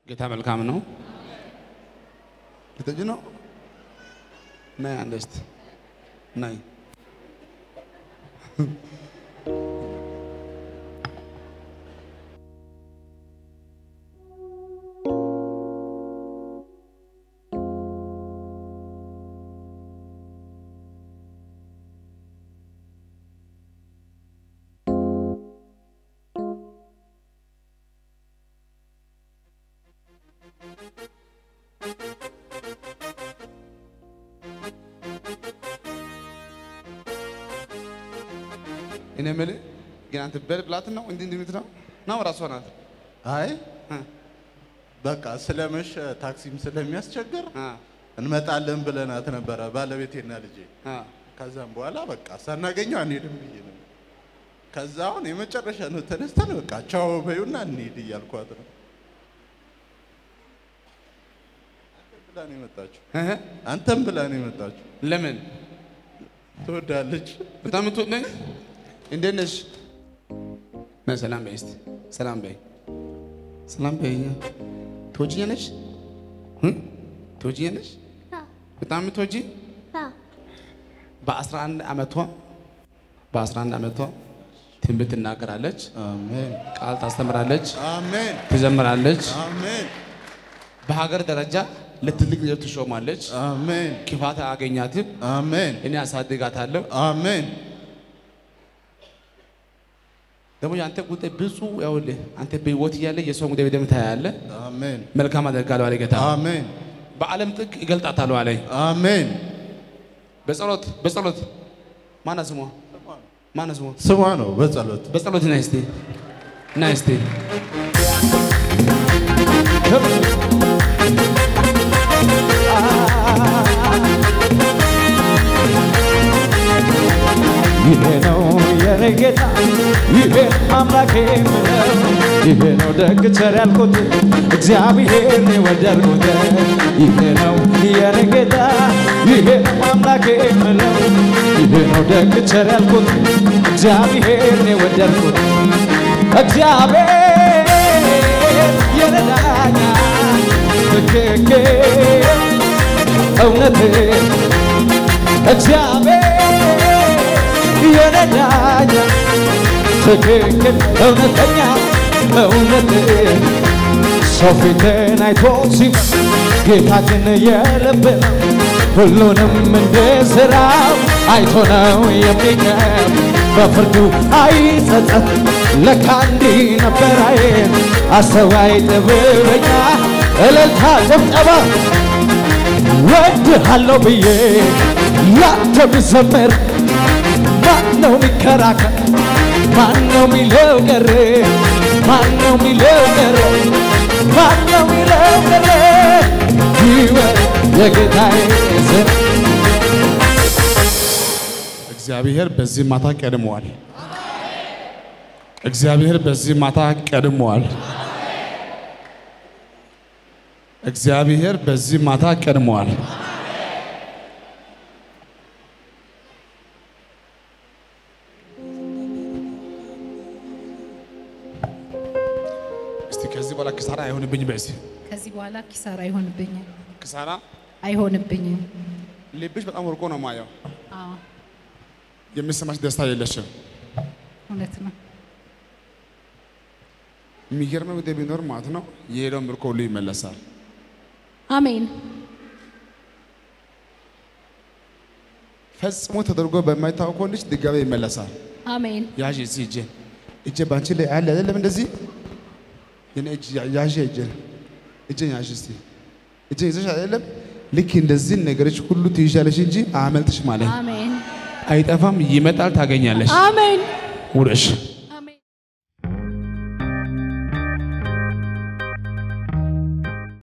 ጌታ መልካም ነው። ልትሄጂ ነው? ነይ አንዴ እስቲ ነይ። እኔ የምልህ ግን አንተ በል ብላት ነው እንዲህ እንዲህ የምትለው ነው ራሷ ናት። አይ እ በቃ ስለመሸ ታክሲም ስለሚያስቸግር እ እንመጣለን ብለናት ነበረ ባለቤቴና ልጄ። እ ከዛም በኋላ በቃ ሳናገኘው አንሄድም ብዬ ነው። ከዛ አሁን የመጨረሻ ነው ተነስተን በቃ ቻው በዩና እንሂድ እያልኳት ነው። አንተም ብላ ነው የመጣችው። እህ አንተም ብላ ነው የመጣችው። ለምን ትወዳለች። በጣም የምትወድ ነኝ። እንዴት ነሽ? ነይ ሰላም በይ እስቲ ሰላም በይ ሰላም በይ። ትወጂኛለሽ? እ ትወጂኛለሽ? በጣም የምትወጂ በ11 ዓመቷ በ11 ዓመቷ ትንቢት ትናገራለች፣ አሜን ቃል ታስተምራለች፣ አሜን ትዘምራለች። አሜን በሀገር ደረጃ ለትልቅ ነገር ትሾማለች። አሜን ክፋት አያገኛትም። አሜን እኔ አሳድጋታለሁ። አሜን ደግሞ የአንተ ጉዳይ ብዙ ያውልህ አንተ በህይወት እያለ የሰው ጉዳይ በደንብ ታያለህ። አሜን መልካም አደርጋለሁ አለ ጌታ። አሜን በዓለም ጥግ ይገልጣታለሁ አለ። አሜን በጸሎት በጸሎት ማነው ስሟ? ማነው ስሟ? ስሟ ነው በጸሎት በጸሎት ና እስቲ ና እስቲ ይሄ ነው የኔ ጌታ፣ ይሄ አምላኬ የምለው፣ ይሄ ነው ደግ ቸር ያልኩት እግዚአብሔር የወደድኩት። ይሄ ነው የኔ ጌታ፣ ይሄ አምላኬ የምለው፣ ይሄ ነው ደግ ቸር ያልኩት እግዚአብሔር የወደድኩት። እግዚአብሔር የረዳኛ ትክክል እውነት እግዚአብሔር የረዳኛ ትክክል እውነተኛ እውነት ሰው ፊትን አይቶ ሲመ ጌታ ግን የልብ ነው ሁሉንም እንደ ሥራው አይቶ ነው የሚቀር በፍርዱ አይጸጸት ለካ እንዲህ ነበር አይን አስተዋይ ጥበበኛ እልልታ ጭብጨባ ወድሃለሁ ብዬ ያንተ ብዘምር ማነው ሚከራከር? ማነው ሚለው ቀረ? ማነው ሚለው ቀረ? ማነው ሚለው ቀረ? ይወር የጌታዬ ስም እግዚአብሔር በዚህ ማታ ቀድመዋል። እግዚአብሔር በዚህ ማታ ቀድመዋል። እግዚአብሔር በዚህ ማታ ቀድመዋል። እስቲ ከዚህ በኋላ ኪሳራ አይሆንብኝ። በዚህ ከዚህ በኋላ ኪሳራ አይሆንብኝም ኪሳራ አይሆንብኝም። ልብሽ በጣም ወርቆ ነው ማየው። አዎ የሚሰማሽ ደስታ የለሽም። እውነት ነው። የሚገርመው ጉዳይ ቢኖር ማለት ነው የሄደው ምርኮ ሁሉ ይመለሳል። አሜን ፈጽሞ ተደርጎ በማይታወቀው ልጅ ድጋሜ ይመለሳል። አሜን ያዥ እዚህ እጄ እጄ ባንቺ ላይ አለ አይደለም እንደዚህ የኔ እጅ ያ- ያዥ እጄ እጄን ያዥ እስቲ እጄ ይዘሽ አይደለም ልክ እንደዚህ ነገሮች ሁሉ ትይዣለሽ እንጂ አያመልጥሽ ማለት አሜን አይጠፋም፣ ይመጣል፣ ታገኛለሽ። አሜን ውረሽ